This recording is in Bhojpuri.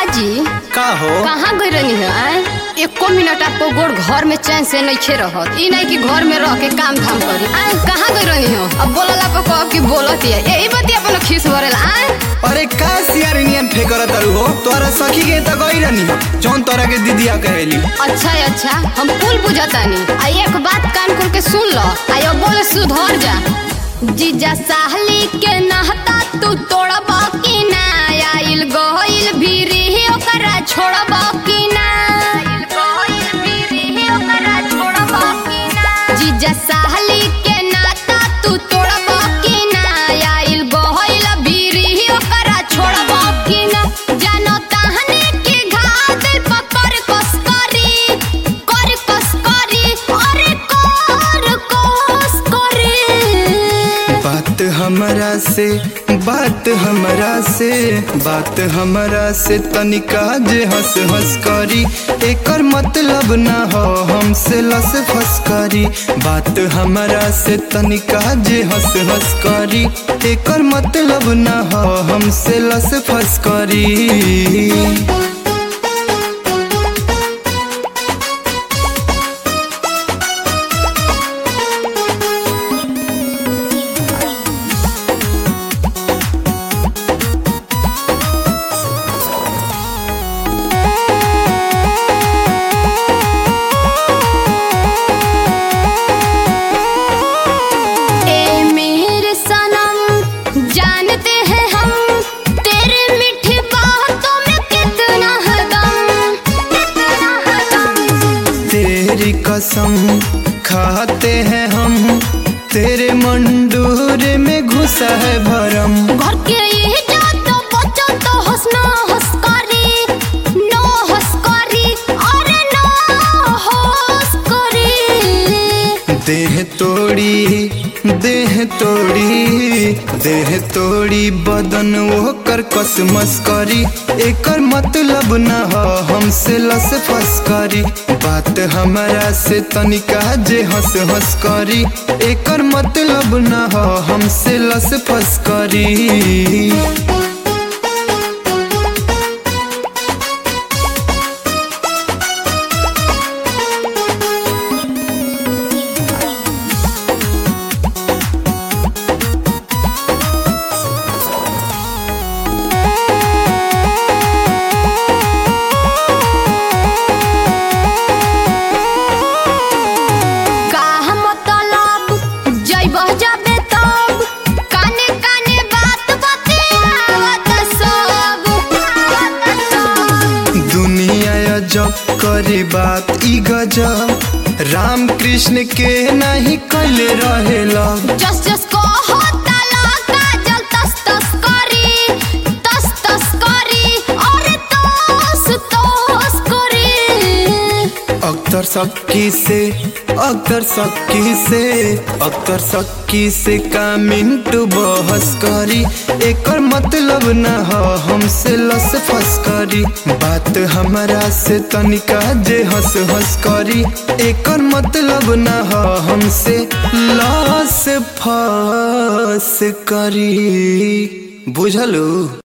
जी का हो कहाँ गई रहनी है आय? एको मिनट आपको गोड़ घर में चैन से नहीं खे रहत ई नहीं कि घर में रह के काम धाम करी आय कहाँ गई रहनी हो अब बोलला पे कह कि बोलत है यही बती अपन खीस भरेला आय अरे का सियार इंडियन फेकर तारू हो तोरा सखी के त गई रहनी जौन तोरा के दीदिया कहेली अच्छा है अच्छा हम कुल बुझतानी आ एक बात कान खोल के सुन लो आ अब बोले सुधर जा जीजा साहली के नहता तू तोड़ब कि ना आइल गइल भीरी ओकरा छोड़ब कि ना आइल गइल भीरी ओकरा छोड़ब कि ना जीजा साहली के नाता तू तोड़ब कि ना आइल गइल भीरी ओकरा छोड़ब कि ना जानो ताहने के घा दिल पकड़ कस करी कर कस करी अरे कर कस करी बात हमरा से बात हमरा से बात हमरा से तनिका जे हंस हंस करी एकर मतलब ना हो हमसे लस फस करी बात हमरा से तनिका जे हंस हंस करी एकर मतलब ना हो हमसे लस फस करी ए मेरे सनम जानते हैं हम तेरे मीठी बातों में कितना है दम कितना है दम तेरी कसम खाते हैं हम तेरे मंडूर में घुसा है भरम घर के ये जातो बच्चों तो हंसना हंस करी नो हंस करी अरे नो हंस करी देह तोड़ी देह तोड़ी देह तोड़ी बदन वो कर कस मस करी एकर मतलब न हो हमसे लस फस करी बात हमरा से तनिका जे हंस हंस करी एकर मतलब न हो हमसे लस फस करी का मतलब जइब जाबे तब काने काने बात बतियावत सब दुनिया अजब करे बात ई गजब राम कृष्ण के नहीं कल रहेला जस जस को होता लगा जल तस तस करी तस तस करी अरे तस तस करी अख्तर सक्की से अख्तर सक्की से अख्तर सक्की से का मिनटू बहस करी एकर मतलब न हो हमसे लस फस करी बात हमरा से तनिका जे हंस हंस करी एकर मतलब न हो हमसे लस फस करी बुझलू